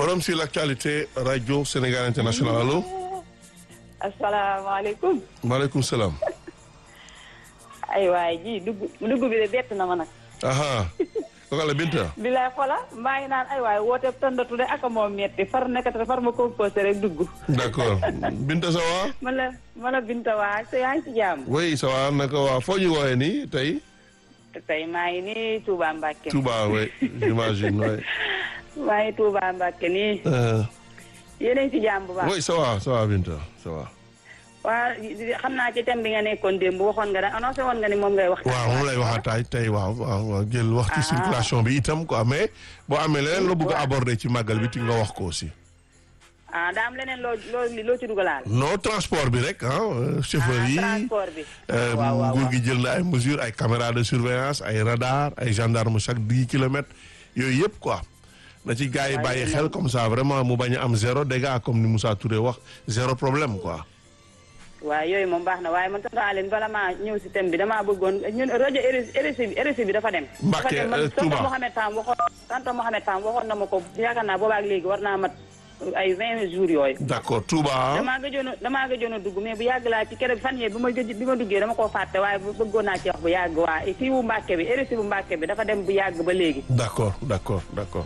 Forum sur l'actualité Radio Sénégal International allo. asalaamaaleykum. maaleykum salaam. ay waay ji dugg dugg bi de bett na ma nag. aha kooku la Binta. bilaay xola maa ngi naan ay waay woote tëndatu de ak moom metti far nekkati far ma composé rek dugg. d'accord Binta ça va. man la man la Binta waa te yaa ngi ci jàmm. oui ça va naka waa foo ñu woowee nii tey. te tey maa ngi nii Touba Mbacke. Touba oui j'imagine oui. maa ngi Touba Mbacke nii. Euh, yéen a ngi ci jàmm bu baax. oui ça va ça va Binta ça va. waa xam naa ci thème bi nga nekkoon démb waxoon nga ne annoncé woon nga ni moom ngay wax. waaw moom lay waxataay tey waaw waaw waaw jël wax ci Ah. circulation bi itam quoi mais boo amee leneen loo bëgg a aborder ci màggal bi ti nga wax ko aussi. ah daa am leneen loo loo loo ci dugalaal. non transport bi rek ah euh, chauffeur yi. transport bi. Euh, waaw waaw nguur waaw. gi jël na ay mesures ay caméras de surveillance ay radar ay gendarme chaque dix kilomètres yooyu yëpp quoi na ci gars yi Waaye bàyyi yéen xel comme ça vraiment mu bañ a am zéro dégât comme ni Moussa Touré wax zéro problème quoi. waaw yooyu moom baax na waaye man tonton Aline bala maa ñëw si thème bi damaa bëggoon ñun rajo RSI bi RSI bi dafa dem. Mbacke, dafa dem man euh, Touba. tonton Mohamed Tam waxoon tonton Mohamed Tam waxoon na ma ko yaakaar naa boobaak léegi war naa mat ay vingt jours yooyu. d'accord Touba. damaa gëjoon a damaa gëjoon a dugg mais bu yàgg laa ci keroog fan yee bi ma gëj bi ma duggee dama koo fàtte waaye bu bëggoon naa ci wax bu yàgg waa fii bu Mbacke bi RSI bu Mbacke bi dafa dem bu yàgg ba léegi. d'accord d'accord d'accord